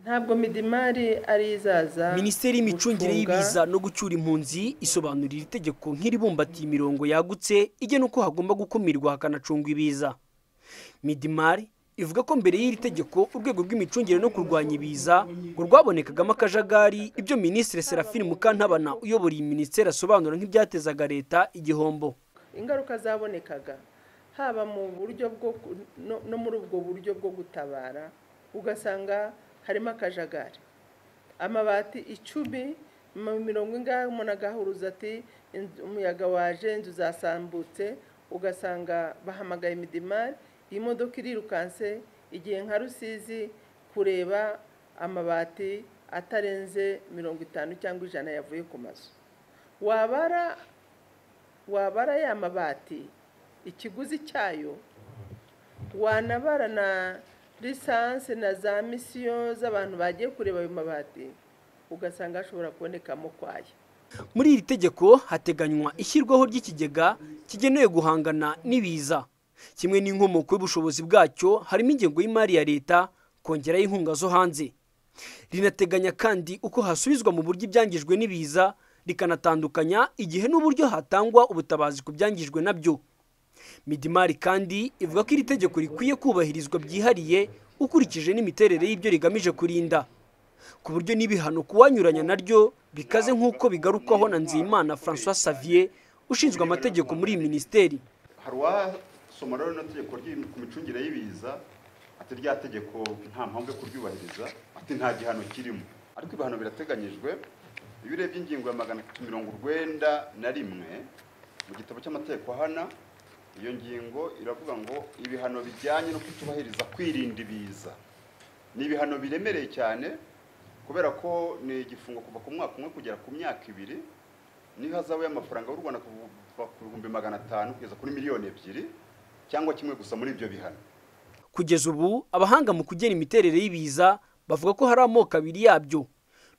ntabwo midimari ari izaza minisiteri y'imicungire gucunga- y'ibiza no gucyura impunzi isobanurira iri tegeko nk'iribumbatiye imirongo yagutse igena uko hagomba gukumirwa hakanacungwa ibiza midimari ivuga ko mbere y'iri tegeko urwego rw'imicungire no kurwanya ibiza ngo rwabonekagamo akajagari ibyo minisitiri serafine mukantabana uyobora iyi minisiteri asobanura nk'ibyatezaga leta igihombo ingaruka zabonekaga haba mu buryo bwo ku- no- no muri ubwo buryo bwo gutabara ugasanga harimo akajagari amabati icumi mu mirongo ingahe umuntu agahuruza ati "Inzu- umuyaga waje inzu zasambutse ugasanga bahamagaye imidimari iyi modoka irirukanse igihe nka rusizi kureba amabati atarenze mirongo itanu cyangwa ijana yavuye ku mazu wabara wabara ya mabati ikiguzi cyayo wanabara na lisansi na za misiyo z'abantu bagiye kureba ayo mabati ugasanga hashobora kubonekamo kwaya muri iri tegeko hateganywa ishyirwaho ry'ikigega kigenewe guhangana n'ibiza kimwe n'inkomoko y'ubushobozi bwacyo harimo ingengo y'imari ya leta kongeraho inkunga zo hanze rinateganya kandi uko hasubizwa mu buryo ibyangijwe n'ibiza rikanatandukanya igihe n'uburyo hatangwa ubutabazi ku byangijwe nabyo midimari kandi ivuga ko iri tegeko rikwiye kubahirizwa byihariye ukurikije n'imiterere y'ibyo rigamije kurinda ku buryo n'ibihano ku wanyuranya naryo bikaze nk'uko bigarukwaho na nzeyimana francois savier ushinzwe amategeko muri iyi minisiteri hari uwasoma rero rino tegeko ry'i- ku micungire y'ibiza ati rya tegeko nta mpamvu yo kuryubahiriza ati nta gihano kirimo ariko ibihano birateganyijwe iyo urebye ingingo ya magana atatu mirongo urwenda na rimwe mu gitabo cy'amategeko ahana iyo ngingo iravuga ngo ibihano bijyanye no kutubahiriza kwirinda ibiza ni ibihano biremereye cyane kubera ko ni igifungo kuva ku mwaka umwe kugera ku myaka ibiri n'ihazabu y'amafaranga y'u rwanda kuva ku bihumbi magana atanu kugeza kuri miliyoni ebyiri cyangwa kimwe gusa muri ibyo bihano kugeza ubu abahanga mu kugena imiterere y'ibiza bavuga ko hari amoko abiri yabyo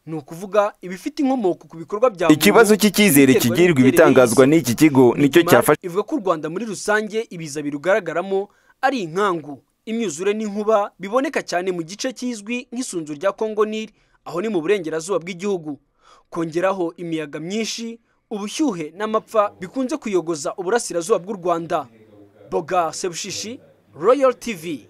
ni ukuvuga ibifite inkomoko ku bikorwa bya muntu, ikibazo cy'icyizere ibiterwa kigirwa n'imiterere ibitangazwa y'isi. n'iki kigo nicyo Midimar cyafasha ivuga ko u rwanda muri rusange ibiza birugaragaramo ari inkangu imyuzure n'inkuba biboneka cyane mu gice kizwi nk'isunzu rya kongo nil aho ni mu burengerazuba bw'igihugu kongeraho imiyaga myinshi ubushyuhe n'amapfa bikunze kuyogoza uburasirazuba bw'u rwanda boga sebushishi royal tv